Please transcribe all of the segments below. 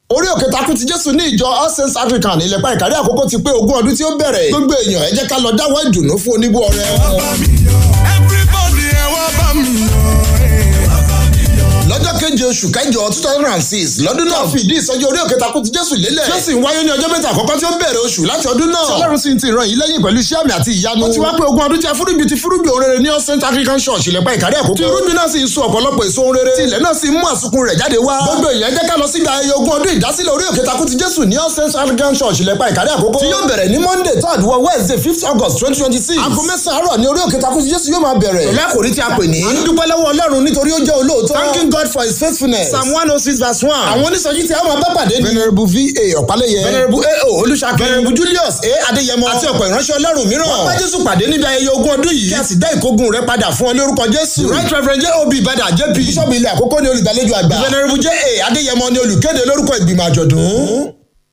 orí òkè takú ti jésù ní ìjọ all saints african ìlẹ̀pá ìkàrí àkókò ti pé ogún ọdún tí ó bẹ̀rẹ̀ gbogbo èèyàn ẹ jẹ́ ká lọ dáwọ́ ìdùnnú fún oníbú ọrẹ. everybody ẹ wá bá mi yọ̀ lọ́jọ́ keje oṣù kẹjọ two thousand and six lọ́dún náà fi ìdí ìsọjí orí òkè takú ti jésù lélẹ̀ tí ó sì ń wáyé ní ọjọ́ mẹ́ta àkọ́kọ́ tí ó bẹ̀rẹ̀ oṣù láti ọdún náà tí ọlọ́run sì ń ti ìran yìí lẹ́yìn pẹ̀lú iṣẹ́ àmì àti ìyanu ó ti wá pé ogún ọdún tí a fúrúgbìn ti fúrúgbìn òun rere ní all saints african church ìlẹ̀pá ìkàrí àkókò tí irúgbìn náà sì ń so ọ̀pọ̀lọpọ̀ èso òun rere tí ilẹ̀ náà sì ń mú àsùnkún rẹ̀ jáde wá gbogbo èèyàn jẹ́ ká lọ síbi ayẹyẹ ogún ọdún ìdásílẹ̀ orí òkè takú ti jésù ní all saints african church ìlẹ̀pá ìkàrí àkókò tí yóò bẹ̀rẹ̀ ní monday third wọ wednesday fifth august twenty twenty six aago mẹ́sàn-án àárọ̀ ní orí òkè takú ti jésù yóò máa bẹ̀rẹ̀ pẹ̀lú àkòrí tí a pè ní. à ń dúpẹ́ lọ́wọ́ ọlọ́run nítorí ó jẹ́ olóòótọ́ thanking god for his faithfulness psalm one oh six verse one. àwọn onísọjí tí a máa bá pàdé ni. venerable va ọ̀pálẹ̀yẹ. venerable ao olùṣàkè. venerable julius a adéyẹmọ. àti ọ̀pọ̀ ìránṣẹ́ ọlọ́run mìíràn. wọ́n bá jésù pàdé níbi ayẹyẹ ogún ọdún yìí. kí a sì dá ìkógun rẹ padà fún ọ lórúkọ jésù. right reverend job ibada jp. bíṣọ̀bù ilé àkókò ni olùgbàlejò àgbà. venerable ja adéyẹmọ ni olùkéde lórúkọ ìgbìmọ̀ àjọ̀dún.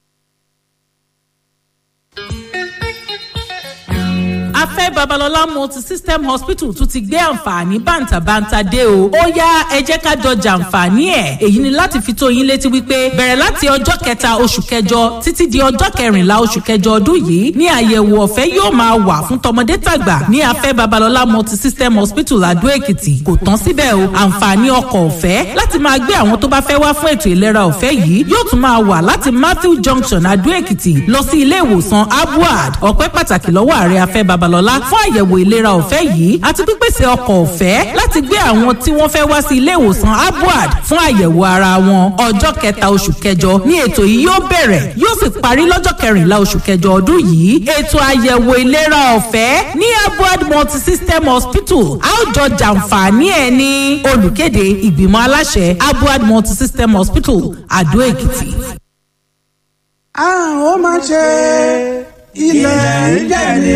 afẹ́ babalọ́lá multi-system hospital tún ti gbé àǹfààní bàǹtàbàǹtà dé o. ó yá ẹ jẹ́ ká jọ jàǹfààní ẹ̀. èyí ni láti fi tó yín létí wípé bẹ̀rẹ̀ láti ọjọ́ kẹta oṣù kẹjọ títí di ọjọ́ kẹrìnlá oṣù kẹjọ ọdún yìí ní àyẹ̀wò ọ̀fẹ́ yóò máa wà fún tọmọdé tàgbà ní afẹ́ babalọ́lá multi-system hospital adó èkìtì kò tán síbẹ̀ o àǹfààní ọkọ̀ ọ̀fẹ́ láti máa gbé àwọn tó bá fẹ́ wá fún ètò ìlera ọ̀fẹ́ yìí yóò tún máa wà láti matthew junction adó èkìtì lọ sí ilé ìwòsàn abuad ọpẹ́ pàtàkì lọ́wọ́ ààrẹ afẹ́ babalọ́lá fún àyẹ̀wò ìlera ọ̀fẹ́ yìí àti pípèsè ọkọ̀ ọ̀fẹ́ láti gbé àwọn tí wọ́n fẹ́ wá sí ilé ìwòsàn abuad fún àyẹ̀wò ara wọn ọjọ́ kẹta oṣù kẹjọ ní ètò yìí yóò bẹ̀rẹ̀ yóò sì parí lọ́jọ́ kẹrìnlá oṣù kẹjọ ọdún yìí ètò àyẹ̀wò ìlera ọ̀fẹ́ ní abuad multi-system hospital a ó jọ jàǹfààní ẹ̀ ní olùkéde ìgbìmọ̀ aláṣẹ abuad multi-system hospital àdó èkìtì. a ó máa ṣe ilẹ̀ ń jẹ̀ ní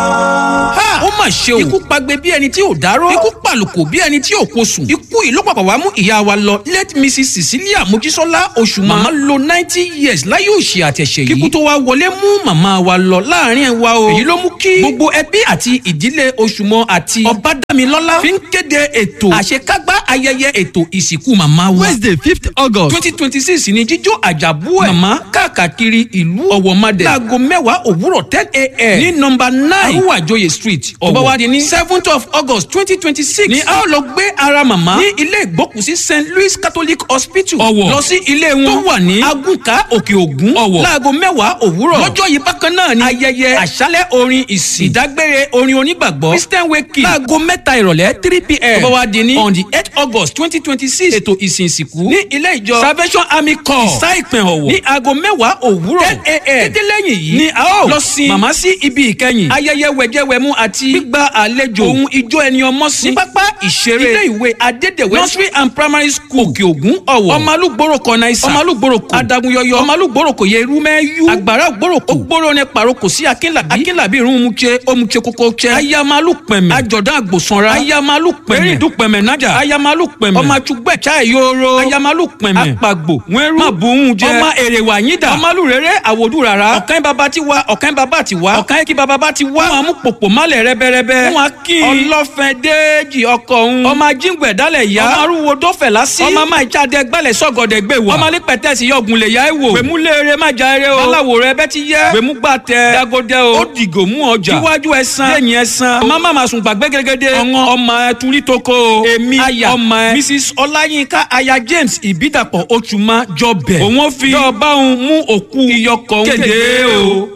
ọ́. ha ó mà ṣe o ikú pagbe bí ẹni tí ò dárò ikú pàlùkò bí ẹni tí ò kó sùn ikú yìí ló pàpà wá mú ìyá wa lọ late mrs cecilia mojísọ́lá oṣù màmá lo ninety years láyé òṣì àtẹ̀ṣẹ̀ yìí kíkú tó wá wọlé mú màmá wa lọ láàrin ẹ̀ wa o èyí ló mú kí gbogbo ẹbí àti ìdílé oṣùmọ àti ọbádámilọ́lá fi ń kéde ètò àṣekágbá ayẹyẹ ètò ìsìnkú màmá wa wednesday fifth august twenty twenty six ni jíjó àjàbú ẹ̀ màmá káàkiri ìlú ọ̀wọ̀madẹ̀ láago mẹ́wàá òwúrọ̀ ten a.m. ní nọmba nine arúwàjòyè street ọ̀wọ̀ bá wa di ní seventh of august twenty twenty six ni a ó lọ gbé ara màmá ní ilé ìgbókùsí st louis catholic hospital ọ̀wọ̀ lọ sí ilé wọn tó wà ní agùnkà òkè ògún ọ̀wọ̀ láago mẹ́wàá òwúrọ̀ lọ́jọ́ yìí bákan náà ni ayẹyẹ àṣálẹ̀ orin ìsìn ìdágbére orin onígbàgbọ́ christian wake láago mẹ́ta ìrọ̀lẹ́ three pm ọ̀bọ̀ wa di ní on the eight august twenty twenty six ètò ìsìn ìsìnkú ní ilé ìjọ salvation army corps ìsá ìpín ọ̀wọ̀ ní aago mẹ́wàá òwúrọ̀ ten a.m. títí lẹ́yìn yìí ni a ó lọ sin màmá sí ibi ìkẹyìn ayẹyẹ wẹ̀jẹwẹ̀mu àti gbígba àlejò ohun ijó ẹni ọmọ sí ní pápá ìṣeré ilé ìwé adédèwé nursery and primary school òkè ògún ọ̀wọ̀ ọmọlúgbòrò kọ̀nà ìsà ọmọlúgbòrò kò adagunyọyọ ọmọlúgbòrò kò yẹ irú mẹ́yú àgbàrá ògbòrò kò ògbòrò ní paroko sí akínlàbí akínlàbí irun mu tse omutsẹ kókó tse ayamalu pẹ̀mẹ̀ àjọ̀dán àgbòsanra ayamalu pẹ̀mẹ̀ erindun pẹ̀mẹ̀ nájà ayamalu pẹ̀mẹ̀ ọmọ àtúgbẹ̀ chai yoro ayamalu pẹ̀mẹ̀ apagbo wẹ́rú mabuhun jẹ ọmọ èrèwà yídà ọmọlú rere àwòdù rárá ọ̀kan bàbá ti wá ọ̀kan bàbá ti wá ọ̀kan ekí bàbá bá ti wá wọn mú pòpò málẹ̀ rẹ́bẹ́rẹ́bẹ́ wọn kí ọlọ́fẹ́ déèjì ọkọ̀ òun ọmọ ajíǹgbẹ̀ dálẹ̀ yá ọmọ arúgbó dọ́fẹ̀ lásì ọmọ máa jáde gbálẹ̀ sọ́gọ̀dẹ̀ gbé wá ọmọ alípẹ̀tẹ̀ sí yọ̀gùn lè yá ẹ̀ wò gbèmú léere má já eré o aláwo rẹ bẹ́ ti yẹ gbèmú gbà tẹ dagodẹ o ó dìgò mú ọjà iwájú ẹ san lẹ́yìn ẹ san ọmọ má máa sùn gbàgbé gẹ́gẹ́dẹ́ ọ̀ngàn ọmọ ẹ turi toko o èmi aya ọmọ ẹ mrs ọláyínká aya james ìbídàpọ̀ oṣùmá jọbẹ̀ òun fi yọ báwọn mú òkú iyọkọ̀ kéde o.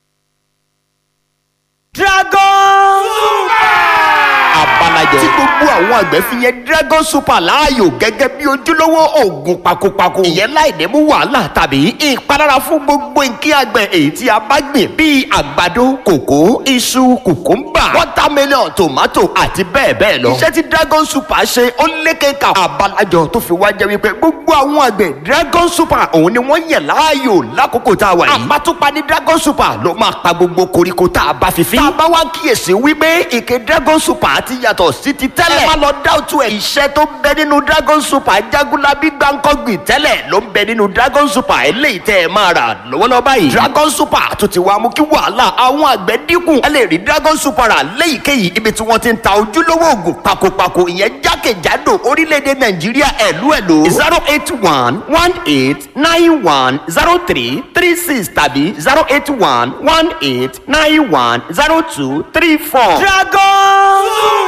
dragon abalajẹ tí gbogbo àwọn àgbẹ̀ fi yẹn dragon super láàyò gẹ́gẹ́ bí ojúlówó oògùn pakopako ìyẹn láì ní mú wàhálà tàbí ìpalára fún gbogbo nǹkan àgbẹ̀ èyí tí a bá gbìn bíi àgbàdo kòkó iṣu kùkúmbà watermelon tomato àti bẹ́ẹ̀ bẹ́ẹ̀ lọ. iṣẹ́ tí dragon super ṣe ó lékeka abalajọ tó fi wá jẹ́ wípé gbogbo àwọn àgbẹ̀ dragon super òun ni wọ́n yẹ̀ láàyò lákòókò tá a wà yìí. àbátúpa ní dragon super ló máa pa gbogbo koríko tá a bá fi fín. tá a bá wá kíyèsí wípé ìké dragon super ti yàtọ̀ yàtọ̀ sí ti tẹ́lẹ̀. ẹ má lọ dáwùtú ẹ̀. iṣẹ́ tó ń bẹ nínú dragon super jagunlabi gbàǹkọ́gbìn tẹ́lẹ̀ ló ń bẹ nínú dragon super eléyìí tẹ́ ẹ máa rà lọ́wọ́lọ́wọ́ báyìí. dragon super tó ti wá mú kí wàhálà àwọn àgbẹ̀ dínkù. ẹ lè rí dragon super rà léyìíkéyìí ibi tí wọ́n ti ń ta ojúlówó oògùn pakopako ìyẹn jákèjádò orílẹ̀-èdè nàìjíríà ẹ̀lú ẹ̀lú. zero eight one one eight nine one zero three three six tàbí zero eight one one eight nine one zero two three four. dragon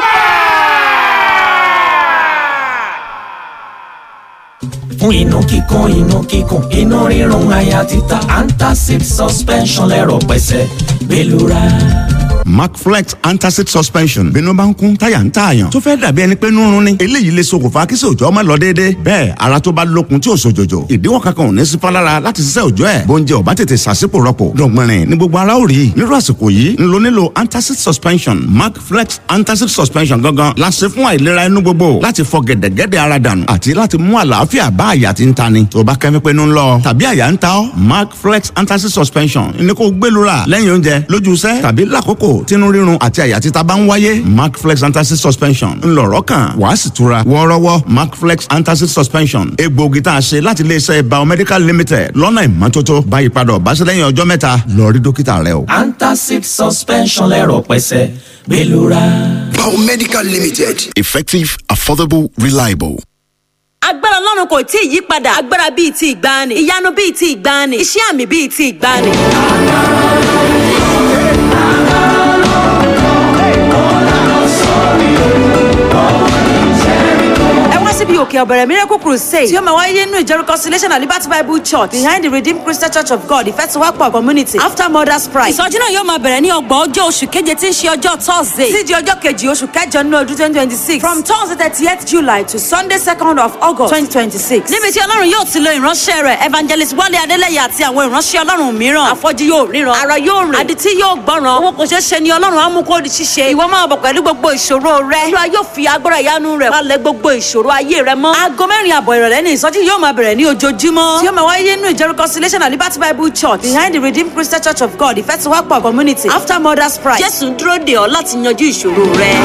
fún inú kíkún inú kíkún inú rírun àyà títa antacid suspension lẹ́rọ̀ pẹ̀sẹ̀ gbẹlura. macflex antacid suspension bínú bá ń kún táyà ń tààyàn tó fẹ́ dàbí ẹni pé nírun ni eléyìí lè ṣokùnfà kí sòjọ́ má lọ déédéé bẹ́ẹ̀ ara tó bá lókun tí ò sòjòjò ìdíwọ́ kankan ò ní sí fálára láti ṣiṣẹ́ òjọ́ ẹ̀ bóúnjẹ ò bá tètè ṣàṣìpò rọpò dọ̀gbìnrin ní gbogbo ara ò rí nírú àsìkò yìí ń lo nílò antacid suspension macflex antacid suspension gangan la ṣe fún àìlera inú gbogbo láti fọ gẹ̀dẹ̀gẹ̀dẹ̀ ara dànù àti láti mú àlàáfíà bá àyà tí ń ta ni tó bá kẹ́mi pé ń lọ tàbí àyà ń ta ọ́ macflex antacid suspension ní kó gbẹlura lẹ́yìn oúnjẹ lójú iṣẹ́ tàbí lákòókò tínú rírun àti àyà títa bá ń wáyé macflex antacid suspension ńlọrọ kan wàá sì tura wọ́ọ́rọ́wọ́ macflex antacid suspension egbòogi tá a ṣe láti iléeṣẹ́ biomedical limited lọ́nà ìmọ́tótó báyìí padà ọ̀báṣẹ́ lẹ́yìn ọjọ́ mẹ́ta lọ rí dókítà rẹ o. antacid suspension lẹ́rọ̀ pẹ̀sẹ̀ gbẹlura. Biomedical Limited. Effective, affordable, reliable. agbára ọlọ́run kò tí ì yí padà agbára bíi ti ìgbàanì ìyanu bíi ti ìgbàanì iṣẹ́ àmì bíi ti ìgbàanì. ẹ wá síbi òkè ọ̀bẹ̀rẹ̀ miracle crusade tí ó máa wáyé nínú ìjọ reconciliation and liberty bible church behind the redeemed christian church of god ìfẹ́tiwápọ̀ community after mother's pride. ìsọjí náà yóò máa bẹ̀rẹ̀ ní ọgbọ̀n ọjọ́ oṣù keje tí ń ṣe ọjọ́ thursday sí di ọjọ́ kejì oṣù kẹjọ nínú ọdún twenty twenty six from thursday thirtieth july to sunday second of august twenty twenty six. níbi tí ọlọ́run yóò ti lo ìránṣẹ́ rẹ̀ evangelist wálé adélẹ́yẹ àti àwọn ìránṣẹ́ ọlọ́run mìíràn àfọ́jú yóò ríran ara yóò rìn àdìtí yóò gbọ́ràn owó kò ṣeé ṣe ni ọlọ́run á mú kó di ṣíṣe ìwọ máa bọ̀ pẹ̀lú gbogbo ìṣòro rẹ olúwa yóò fi agbára ìyanu rẹ̀ wálẹ̀ gbogbo ìṣòro ayé rẹ mọ́ aago mẹ́rin àbọ̀ ìrọ̀lẹ́ ní ìsọjí yóò máa bẹ̀rẹ̀ ní ojoojúmọ́ tí ó máa wáyé nínú ìjọ reconciliation and liberty bible church behind the redeemed christian church of god ìfẹ́tiwápọ̀ community after mother's pride jésù ń dúró dè ọ́ láti yanjú ìṣòro rẹ.